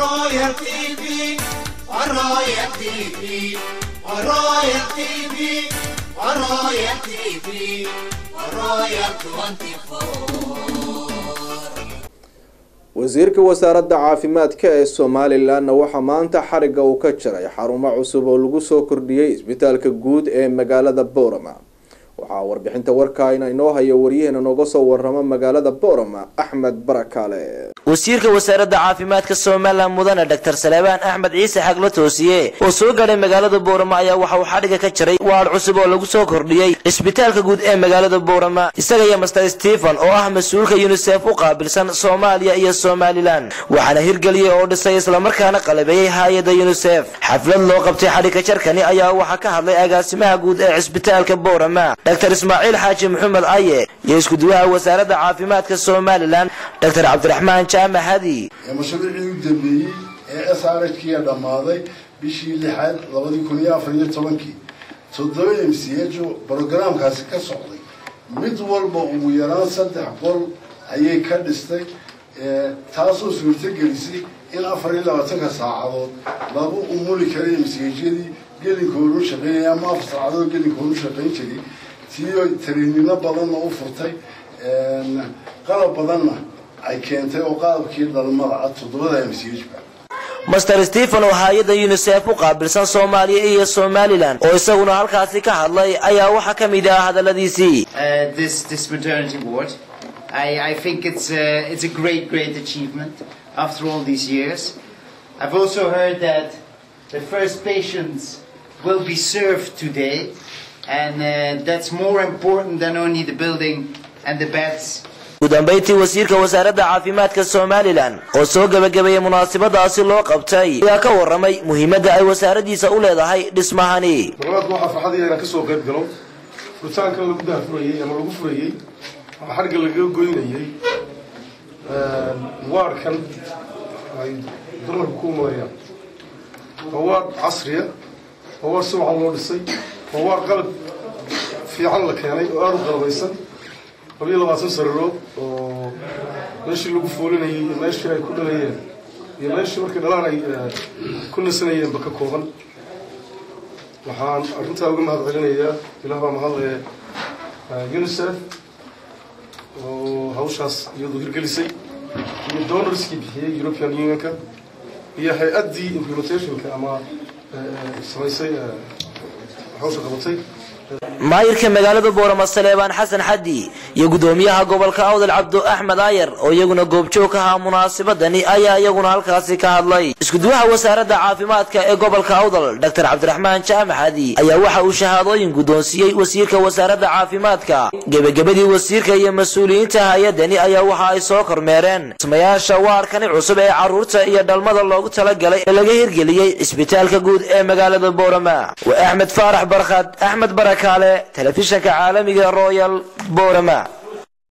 Royal TV, Royal TV, Royal TV, Royal TV, Royal 24. wasiirka wasaaradda caafimaadka ee somalilanna waxaa maanta xarigga uu ka jaray xarumo cusub oo lagu soo kordhiyey isbitaalka guud ee magaalada boorama waxaa warbixinta warkaayna inoo haya waryaheena nooga soo warama magaalada boorama axmed barakaale wasiirka wasaaradda caafimaadka somalilan mudane dr saleebaan axmed ciise xagla toosiye oo soo gaadhay magaalada boorama ayaa waxa uu xadhiga ka jiray waar cusub oo lagu soo kordhiyey isbitaalka guud ee magaalada boorama isaga iyo master stephen oo ah mas-uulka yunisef u qaabilsan soomaaliya iyo somalilan waxaana hirgeliyey oo dhisay islamarkaana qalabeeyey hay-adda yunisef xaflad loo qabtay xadhiga jarkani ayaa waxaa ka hadlay agaasimaha guud ee cisbitaalka boorama dr ismaaciil xaaji maxamed aye iyo iskuduwaha wasaaradda caafimaadka somalilan dr cabdiraxmaan jaamac hadi mashruucii u dambeeyey ee s r h kiya dhammaaday bishii lixaad labadii kun iyo afar iyo tobankii toddoba m c h oo brogaraamkaasi ka socday mid walba ugu yaraan saddex qol ayay ka dhistay taasoo suurtogelisay in afar iyo labaatanka saacadood lagu umuli karay msiyadii gelinkoodu shaqeynaya ama afar saacadood gelinkoodu shaqayn jiray tiyo tariinino badanna u furtay qalab badanna ay keentay oo qalabkii dhalmada ah toddobada m c h ba master stephen oo hay-adda unisef u qaabilsan soomaaliya iyo somalilan oo isaguna halkaasi ka hadlay ayaa waxaa ka mid ah hadaladiisii uh, this this maternity ward. I, I think it's a, it's a great great achievement after all these years. I've also heard that the first patients will be served today, and uh, that's more important than only the building and the beds. ugu dambayntii wasiirka wasaaradda caafimaadka somalilan oo soo gebagabeeyey munaasabadaasi loo qabtay ayaa ka waramay muhiimadda ay wasaaraddiisa u leedahay dhismahani dalabaadka waxaa farxad inaan kasoo qayb galo furitaankan lagu daafurayey ama lagu furayey ama xarga lagaga goynayey waadhkan ay dumarku ku umarayaan waa waadh casriya waa waadh si wacan loo dhisay waa waadh qalab fiican la keenay oo aada u qalabaysan labiyo labaatan sariirood oo meeshii lagu foolinayay iyo meeshii ay ku dhalayeen iyo meeshii markay dhalaan ay ku nasanayeenba ka kooban waxaan arrintaa uga mahad celinayaa ilaah baa mahadlaya unisef oo hawshaas iyadu hirgelisay iyo donorskii bixiyey european unionka iyo hay-addii implementationka ama samaysay hawsha qabatay maayirka magaalada boorama saleebaan xasan xaddi iyo gudoomiyaha gobolka awdal cabdo axmed aayar oo iyaguna goobjoog ka ahaa munaasabadani ayaa iyaguna halkaasi ka hadlay iskuduwaha wasaaradda caafimaadka ee gobolka awdal dr cabdiraxmaan jaamac xadi ayaa waxa uu shahaadooyin guddoonsiiyey wasiirka wasaaradda caafimaadka gebagabadii wasiirka iyo mas-uuliyiinta hay-adani ayaa waxa ay soo kormeereen dhismayaasha waarkani cusub ee carruurta iyo dhalmada loogu talagalay ee laga hirgeliyey cisbitaalka guud ee magaalada boorama waa axmed faarax barkhad axmed barakaale telefishanka caalamiga royal boorama